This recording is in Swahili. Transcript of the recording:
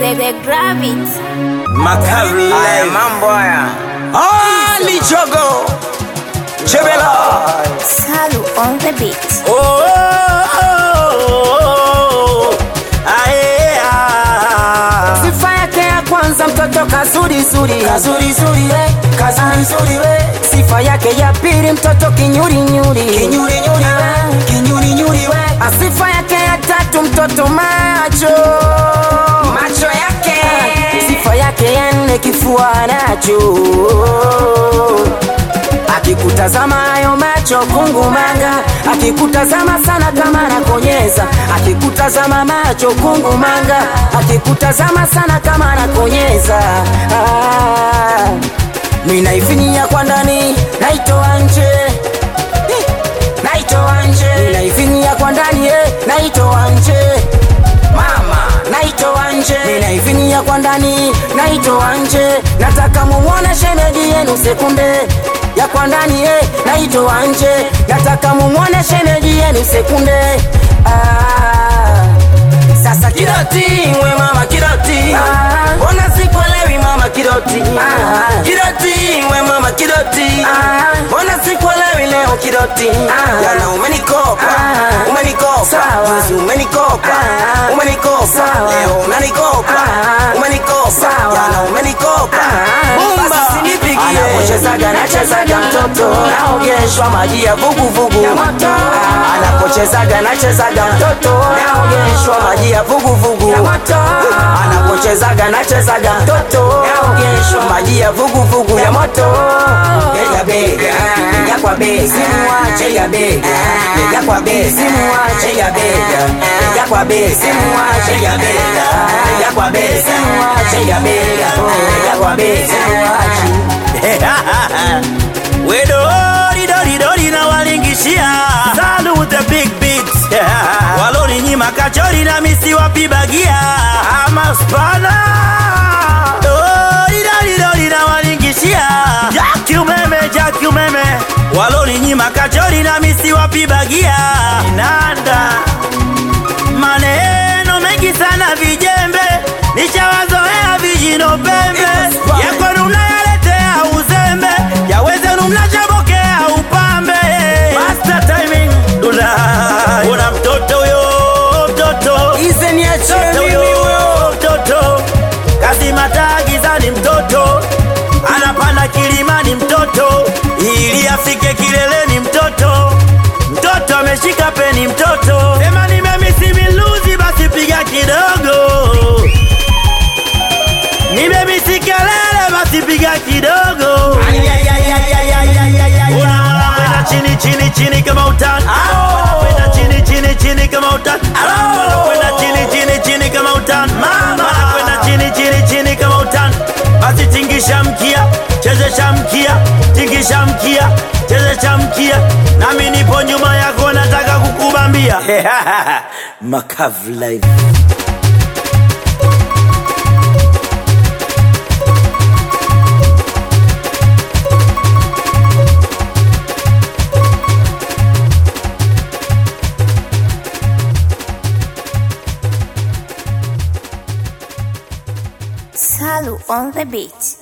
they, they grab it. Makari Haya mambo haya. Ali Jogo Chebela Salu on the beat. Oh, oh, oh, oh. Ae, ah. Sifa yake ya kwanza mtoto kazuri zuri kazuri zuri we kazuri zuri we sifa yake ya pili mtoto kinyuri nyuri kinyuri nyuri we kinyuri nyuri we sifa yake ya tatu mtoto macho macho yake sifa yake ya nne kifua nacho akikutazama hayo macho kungumanga akikutazama sana kama nakonyeza akikutazama macho kungumanga akikutazama sana kama nakonyeza ah. minaifinyia kwa ndani naitoa nje Eh, naitoa nje minaifinyia kwa ndani eh, naitoa nje mama naitoa nje minaifinyia kwa ndani naitoa nje nataka mumwone shemeji yenu sekunde ya kwa ndani eh, naitoa nje nataka mumwone shemeji yenu sekunde ah. sasa kiroti we mama kiroti mbona sikuelewi mama kiroti kiroti we mama kiroti mbona sikuelewi leo kiroti jana umenikopa umenikopa juzi umenikopa umenikopa leo unanikopa umenikopa jana umenikopa bumba anapochezaga nachezaga mtoto naogeshwa maji ya vuguvugu anapochezaga nachezaga mtoto naogeshwa maji ya vuguvugu anapochezaga nachezaga mtoto naogeshwa maji ya vuguvugu ya moto bega bega bega kwa bega simuache ya bega bega kwa bega simuache ya bega bega kwa bega simuache ya bega bega kwa bega simuache ya bega bega kwa bega simuache wedoridodidodi na walingishia Salu the big beat waloninyima kachori na misi wapibagia ama spana doridodidodi na walingishia jaki umeme jaki umeme waloninyima kachori na misi wapibagia inanda maneno mengi sana vijembe nishawazoea vijino pembe yakwenu mnayaletea uzembe yawezenu mnachabokea upambe Master timing dula una mtoto huyo mtoto Ize niache mtoto mimi huyo huyo mtoto kazi matagizani mtoto anapanda kilimani mtoto ili afike kileleni mtoto mtoto ameshika peni mtoto sema nimemisi miluzi basi piga kidogo nimemisi kelele basi piga kidogo unakwenda chini chini chini kama utani unakwenda chini chini chini kama utani unakwenda chini chini chini kama utani unakwenda chini chini chini kama utani basi tingisha mkia chezesha mkia tingisha mkia chezesha mkia nami nipo nyuma yako nataka kukubambia makavu live Salu on the beat.